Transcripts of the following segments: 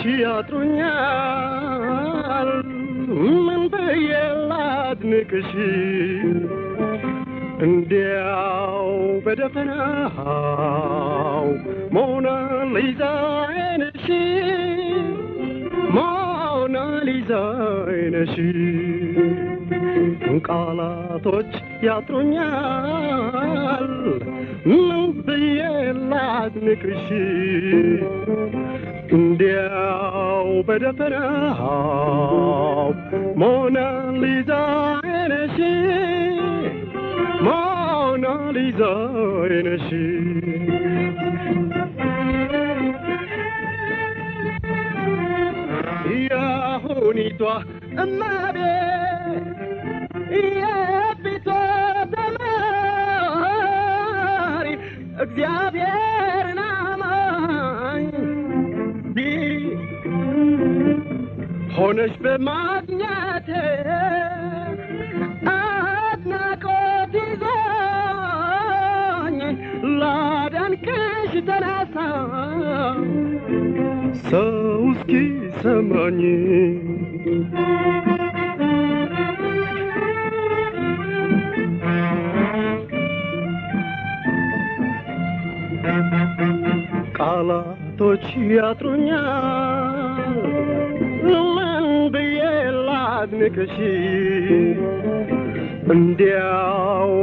ያጥሩኛል ምን ብዬ ላድንቅሽ እንዲያው በደፈናው ሞናሊዛ አይነሽ ሞናሊዛ አይነሽ ቃላቶች ያጥሩኛል ምን ብዬ ላድንቅሽ እንዲያው በደፈናው ሞናሊዛ አይነሽ ሞናሊዛ አይነሽ ያሁኒቷ እመቤት የፊቷ ተማሪ እግዚአብሔርን አማኝ ሆነሽ በማግኘቴ አድናቆት ይዞኝ ላደንቅሽ ተነሳ ሰው እስኪ ሰማኝ ቃላቶች ያጥሩኛል ምን ብዬ ላድንቅሽ እንዲያው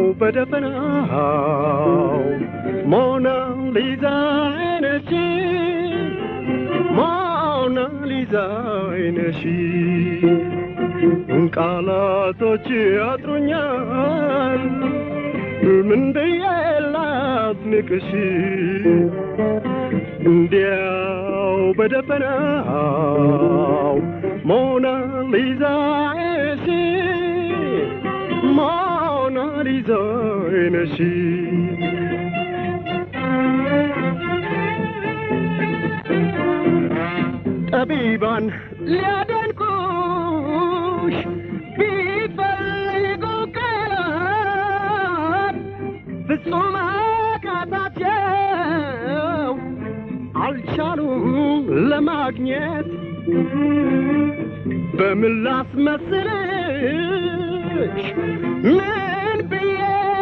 በደፈናው ሞናሊዛ አይነሽ ሞናሊዛ አይነሽ ቃላቶች ያጥሩኛል ምን ብዬ ላድንቅሽ እንዲያው በደፈናው ሞናሊዛ አይነሽ ሞናሊዛ አይነሽ ጠቢባን ሊያደንቁሽ ቢፈልጉ ቃላት ፍጹም አቃታቸው አልቻሉም ለማግኘት በምን ላስመስልሽ ምን ብዬ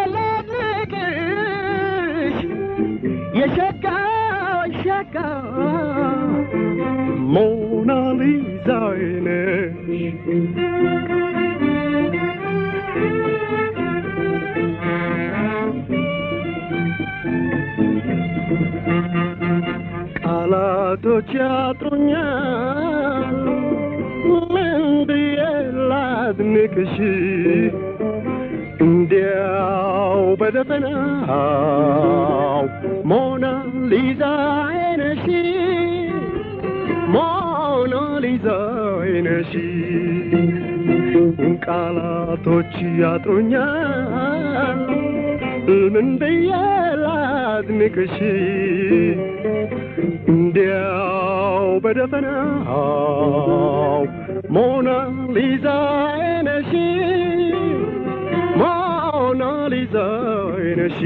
ላድንቅሽ የሸጋ ሸጋ ሞናሊዛ ነሽ ቃላቶች ያጥሩኛል ምን ብዬ ላድንቅሽ እንዲያው በደፈናው ሞናሊዛ አይነሽ ሞናሊዛ አይነሽ ቃላቶች ያጥሩኛል ምን ብዬ ላድንቅሽ እንዲያው በደፈናው ሞናሊዛ አይነሽ ሞናሊዛ አይነሽ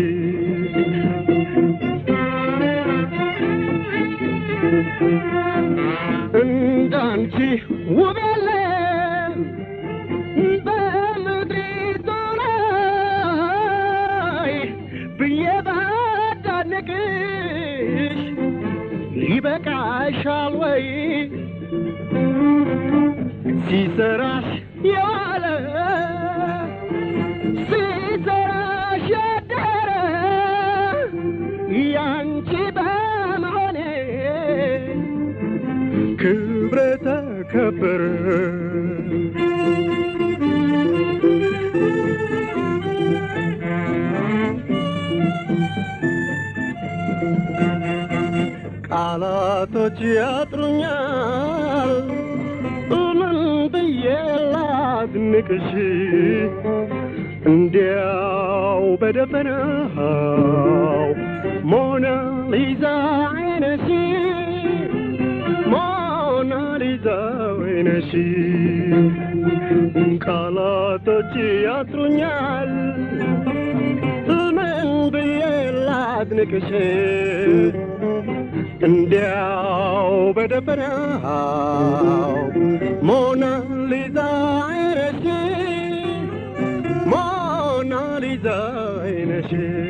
እንዳንቺ ውብ የለም በምድሪቱ ላይ ብዬ ባዳንቅሽ ይበቃሻል ወይ ሲሰራሽ የዋለ ሲሰራሽ ያደረ ያንቺ በመሆኔ ክብረ ተከበረ ቃላቶች ያጥሩኛል ምን ብዬ ላድንቅሽ እንዲያው በደፈናው ሞናሊዛ አይነሽ ሞናሊዛ አይነሽ ቃላቶች ያጥሩኛል ምን ብዬ ላድንቅሽ እንዲያው በደፈናው ሞናሊዛ አይነሽ ሞናሊዛ አይነሽ